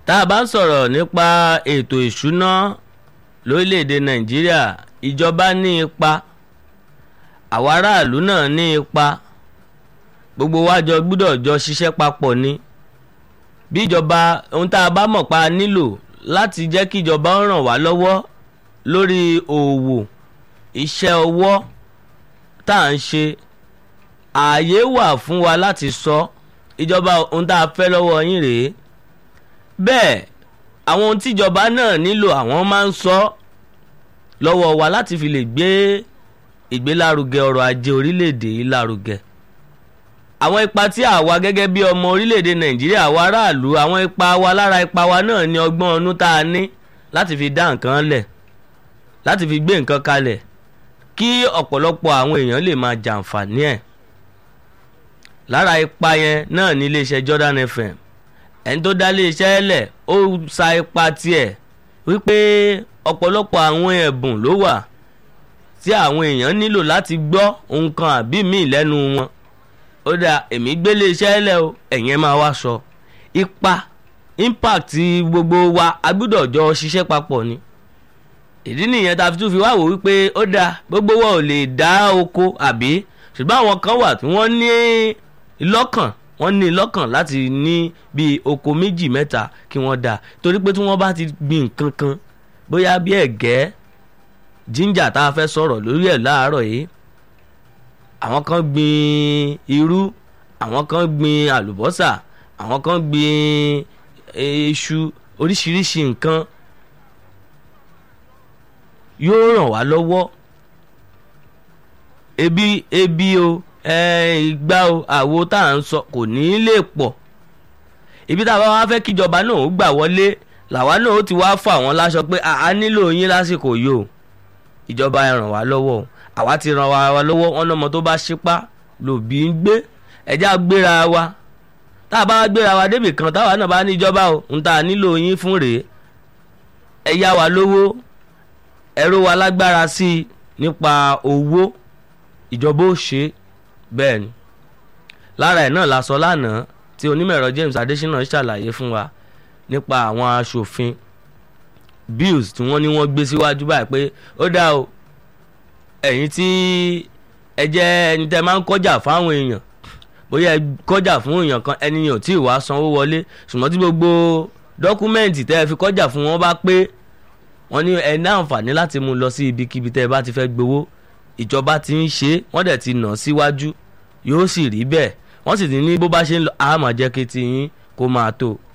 tá a bá ń sọ̀rọ̀ nípa ètò ìṣúná lórílẹ̀‐èdè nàìjíríà ìjọba ní ipa àwa aráàlú náà ní ipa gbogbo wa jọ gbúdọ̀ jọ ṣiṣẹ́ papọ̀ ni bí ìjọba ohun tá a bá mọ̀ pa nílò láti jẹ́ kí ìjọba ó ràn wá lọ́wọ́ lórí òwò iṣẹ́ ọwọ́ tá à ń ṣe ààyè wà fún wa láti sọ ìjọba ohun tá a fẹ́ lọ́wọ́ yín rèé bẹ́ẹ̀ àwọn ohun tíjọba náà nílò àwọn máa ń sọ lọ́wọ́ wa láti fi lè gbé ìgbélárugẹ ọrọ̀ ajé orílẹ̀-èdè yìí lárugẹ àwọn ipa tí àwa gẹ́gẹ́ bí ọmọ orílẹ̀-èdè nàìjíríà àwa aráàlú àwọn ipa wa lára ipa wa náà ní ọgbọ́n ọnú tá a ní láti fi dá nǹkan lẹ̀ láti fi gbé nǹkan kalẹ̀ kí ọ̀pọ̀lọpọ̀ àwọn èèyàn lè máa jàǹfààní ẹ̀ lára ipa yẹn náà ní iléeṣẹ́ Jordan FM ẹni tó dá iléeṣẹ́ lẹ̀ ó sa ipa tiẹ̀ wípé ọ̀pọ̀lọpọ̀ àwọn ẹ̀bùn ló wà tí àwọn èèyàn nílò láti gbọ́ nǹkan àbí míì lẹ́nu wọn ó dà èmi gbé iléeṣẹ́ lẹ̀ o ẹ̀yin ẹ̀ máa wá sọ ipa impact gbogbo wa a gbọ́dọ̀ jọ ṣiṣẹ́ papọ̀ ni ìdí nìyẹn tá a fi tún fi wá wò wípé ó dáa gbogbo wa ò lè dá oko àbí ṣùgbọ́n àwọn kan wà tí wọ́n ní lọ́kàn wọ́n ní lọ́kàn láti ní bíi oko méjì mẹ́ta kí wọ́n dá torí pé tí wọ́n bá ti gbin nǹkan kan bóyá bí ẹ̀gẹ́ jíńjà tá a fẹ́ sọ̀rọ̀ lórí ẹ̀ láàárọ̀ yìí àwọn kan gbin irú àwọn kan gbin àlùbọ́sà àwọn kan gbin iṣu oríṣiríṣi nǹkan yóò ràn wá lọ́wọ́ ebi ebi o ìgbà o àwo tá à ń sọ kò ní í lè pọ̀ ibi tá a bá wá fẹ́ kíjọba náà ó gbà wọlé làwa náà ó ti wá fà wọ́n láṣọ pé a nílò yín lásìkò yìí o ìjọba ẹ ràn wá lọ́wọ́ o àwa ti ràn wá lọ́wọ́ wọn lọ́mọ tó bá ṣípá lòbí ń gbé ẹ̀já gbéra wa tá a bá gbéra wa débì kan táwa náà bá níjọba o ń ta nílò yín fún rèé ẹ yá wa lówó ẹ̀rọ wa lágbára sí i nípa owó ìjọba ó ṣe bẹ́ẹ̀ ni lára ẹ̀ náà la sọ lánàá tí onímọ̀-ẹ̀rọ James Adésínà ṣàlàyé fún wa nípa àwọn aṣòfin bills tí wọ́n ní wọ́n gbé síwájú báyìí pé ó dá o ẹ̀yin tí ẹ jẹ́ ẹni tẹ́ máa ń kọjá fáwọn èèyàn bóyá ẹ kọjá fún èèyàn kan ẹni yàn tí ì wá sanwó wọlé ṣùgbọ́n tí gbogbo dọ́kúmẹ́ǹtì tẹ́ ẹ fi kọjá fún wọn bá pé wọ́n ní ẹ ní àǹfààní láti mú un lọ sí ibikíbi tẹ́ ẹ bá ti fẹ́ gbowó ìjọba ti ń ṣe wọ́n dẹ̀ ti nà síwájú yóò sì rí bẹ́ẹ̀ wọ́n sì ti ní bó bá ṣe ń lọ àmọ́ jẹ́ kí ti yín kó máa tó